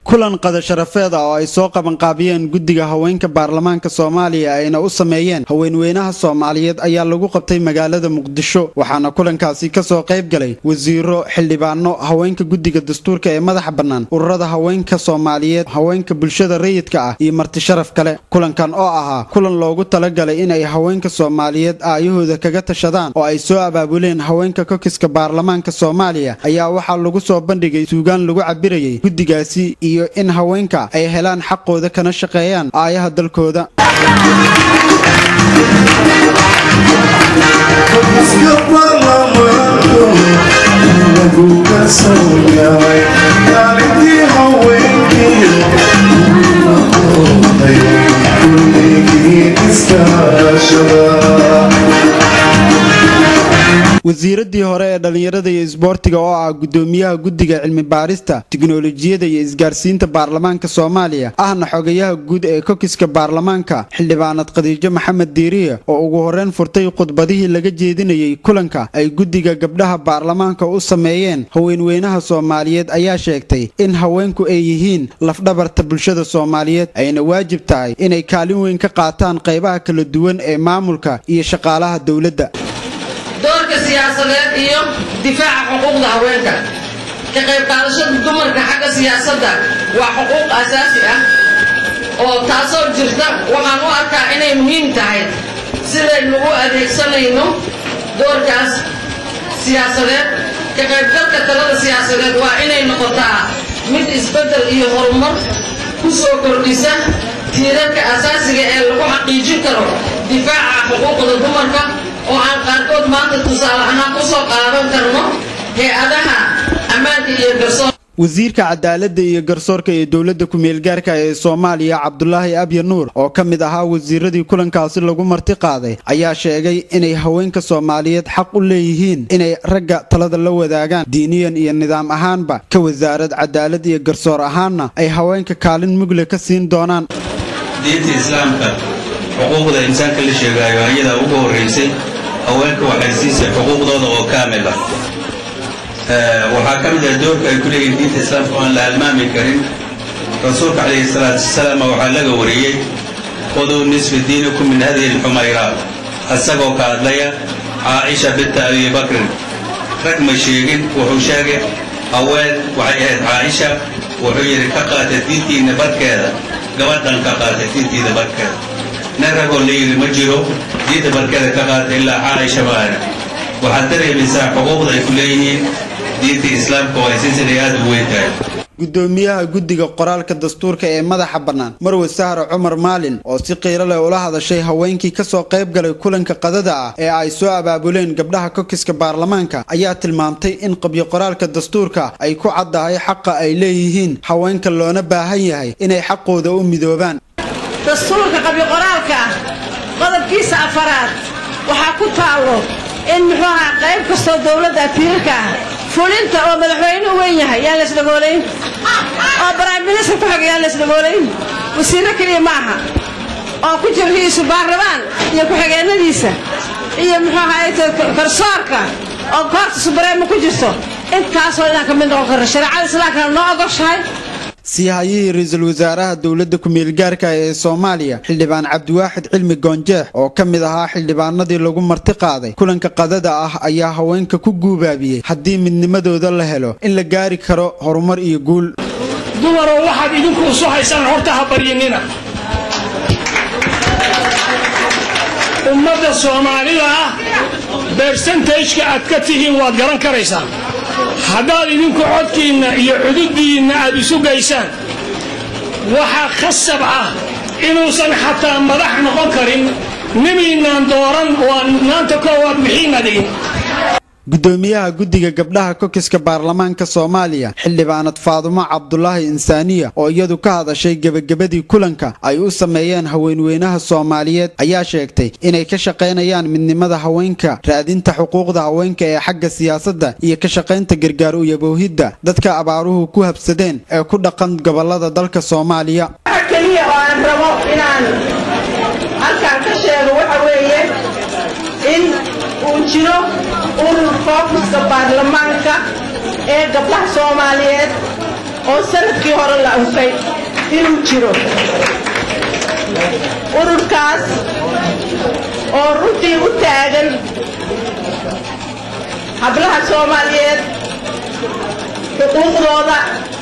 kulan qadasharafeed ah oo ay soo qabanqaabiyeen guddiga haweenka baarlamaanka soomaaliya ayna u sameeyeen haweenweynaha soomaaliyeed ayaa lagu qabtay magaalada muqdisho waxaana kulankaasi kasoo qayb galay wasiiro xildhibaano haweenka guddiga dastuurka ee madaxa bannaan ururada haweenka soomaaliyeed haweenka bulshada rayidka ah iyo marti sharaf kale kulankan oo ahaa kulan loogu talagalay inay haweenka soomaaliyeed aayahooda kaga tashadaan oo ay soo abaabuleen haweenka kokiska baarlamaanka soomaaliya ayaa waxaa lagu soo bandhigay suugaan lagu cabirayay guddigaasi iyo in haweenka ay helaan xaqooda kana shaqeeyaan aayaha dalkooda wasiiradii hore ee dhallinyarada iyo isboortiga oo ah gudoomiyaha guddiga cilmi baarista tiknolojiyada iyo isgaarsiinta baarlamaanka soomaaliya ahna xogayaha guud ee kokiska baarlamaanka xildhibaanad khadiijo maxamed diiriye oo ugu horreyn furtay khudbadihii laga jeedinayay kulanka ay guddiga gabdhaha baarlamaanka u sameeyeen haweenweynaha soomaaliyeed ayaa sheegtay in haweenku ay yihiin lafdhabarta bulshada soomaaliyeed ayna waajib tahay inay kaalin weyn ka qaataan qaybaha kala duwan ee maamulka iyo shaqaalaha dowladda doorka siyaasadeed iyo difaaca xuquuqda haweenka ka qayb qaadashada dumarka xagga siyaasadda waa xuquuq asaasi ah oo taasoo jirta waxaan u arkaa inay muhiim tahay sidaynu u adeegsanayno doorkaas siyaasadeed ka qaybgalka talada siyaasadeed waa inay noqotaa mid isbeddel iyo horumar ku soo kordhisa tiirarka asaasiga ee lagu xaqiijin karo difaaca xuquuqda dumarka oo aan qaarkood maanta tusaale ahaan ku soo qaadan karno hay-adaha ammaanka iyo garsoor wasiirka cadaaladda iyo garsoorka ee dowladda ku-meelgaarka ee soomaaliya cabdulaahi abya nuur oo ka mid ahaa wasiiradii kulankaasi lagu marti qaaday ayaa sheegay inay haweenka soomaaliyeed xaq u leeyihiin inay ragga talada la wadaagaan diiniyan iyo nidaam ahaanba ka wasaarad cadaalad iyo garsoor ahaanna ay haweenka kaalin mugle ka siin doonaan diinta islaamka xuquuqda insaanka la sheegaayo ayadaa ugu horraysay haweenka waxay siisay xuquuqdooda oo kaamil ah waxaa ka mid ah doorka ay ku leeyihiin diinta islaamka oo aan la halmaami karin rasuulka calayhi salaatu wasalaam waxaa laga wariyey khuduu nisfi diinikum min hadihi alxumayraa isagoo ka hadlaya caaisha binta abi bakrin rag ma sheegin wuxuu sheegay haween waxay ahayd caaisha wuxuu yidhi ka qaata diintiinna barkeeda gabadhan ka qaata diintiida barkeeda nin ragoo la yidhi ma jiro diinta barkeeda ka qaata ilaa caaisha maana waxaad dareemaysaa xuquuqda ay ku leeyihiin diinta islaamka oo ay silsilay aad u weyn tahay gudoomiyaha guddiga qoraalka dastuurka ee madaxa bannaan marwe sahra cumar maalin oo si qiiro leh ula hadashay haweenkii kasoo qayb galay kulanka qadada ah ee ay soo abaabuleen gabdhaha kokiska baarlamaanka ayaa tilmaamtay in qabyo qoraalka dastuurka ay ku caddahay xaqa ay leeyihiin haweenka loona baahan yahay inay xaqooda u midoobaan dastuurka qabyoqoraalka ah qodobkiisa afaraad waxaa ku taallo in muxuu ahaa qayb kastoo dowladda tiirarka ah fulinta oo madaxweynuhu weyn yahay yaan laysdhagoolayn oo baraaminisar ku xig yaan laysdhagoolayn wasiirro keliya ma aha oo ku jira ra-iisul baarlamaan iyo ku-xigeennadiisa iyo muxuu ahaay garsoorka oo koorta subareema ku jirto intaasoo inaan ka mid noqon karno shareecada islaamkana noo ogoshahay siihayihii ra-iisul wasaaraha dowladda ku-meelgaarka ee soomaaliya xildhibaan cabdiwaaxid cilmi goonjeex oo ka mid ahaa xildhibaanadii lagu marti qaaday kulanka qadada ah ayaa haweenka ku guubaabiyey haddii midnimadooda la helo in la gaari karo horumar iyo guul dumarow waxaad idinku isu haysaan horta ha baryinina ummadda soomaalida ah bersentageka aad ka tihiin waad garan karaysaa haddaad idinku codkiinna iyo cududdiinna aad isu gaysaan waxaa khasab ah inuusan xataa madax noqon karin nimiinaan dooran waa maanta koowaad bixiina dhigin gudoomiyaha guddiga gabdhaha kokiska baarlamaanka soomaaliya xildhibaanad faadumo cabdulaahi insaaniya oo iyadu ka hadashay gebagabadii kulanka ay u sameeyeen haweenweynaha soomaaliyeed ayaa sheegtay inay ka shaqaynayaan midnimada haweenka raadinta xuquuqda haweenka ee xagga siyaasadda iyo ka shaqaynta gargaar uyaboohidda dadka abaaruhu ku habsadeen ee ku dhaqan gobolada dalka soomaaliya keliya oo aan rabo inaan halkaan ka sheego waxa weeye in uu jiro urur fookuska baarlamaanka ee gabdhaha soomaaliyeed oo sanadkii hore la anfay inuu jiro ururkaas oo runtii u taagan hablaha soomaaliyeed xuquuqdooda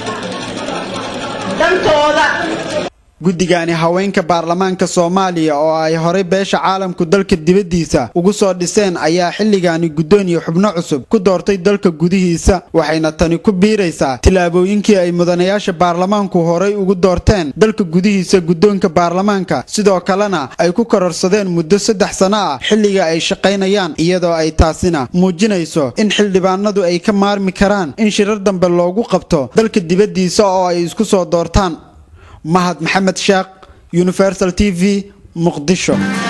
dantooda guddigani haweenka baarlamaanka soomaaliya oo ay horay beesha caalamku dalka dibaddiisa ugu soo dhiseen ayaa xilligaani guddoon iyo xubno cusub ku doortay dalka gudihiisa waxayna tani ku biiraysaa tillaabooyinkii ay mudanayaasha baarlamaanku horay ugu doorteen dalka gudihiisa guddoonka baarlamaanka sidoo kalena ay ku kororsadeen muddo saddex sano ah xilliga ay shaqaynayaan iyadoo ay taasina muujinayso in xildhibaanadu ay ka maarmi karaan in shirar dambe loogu qabto dalka dibaddiisa oo ay isku soo doortaan mahad maxamed sheekh universal t v muqdisho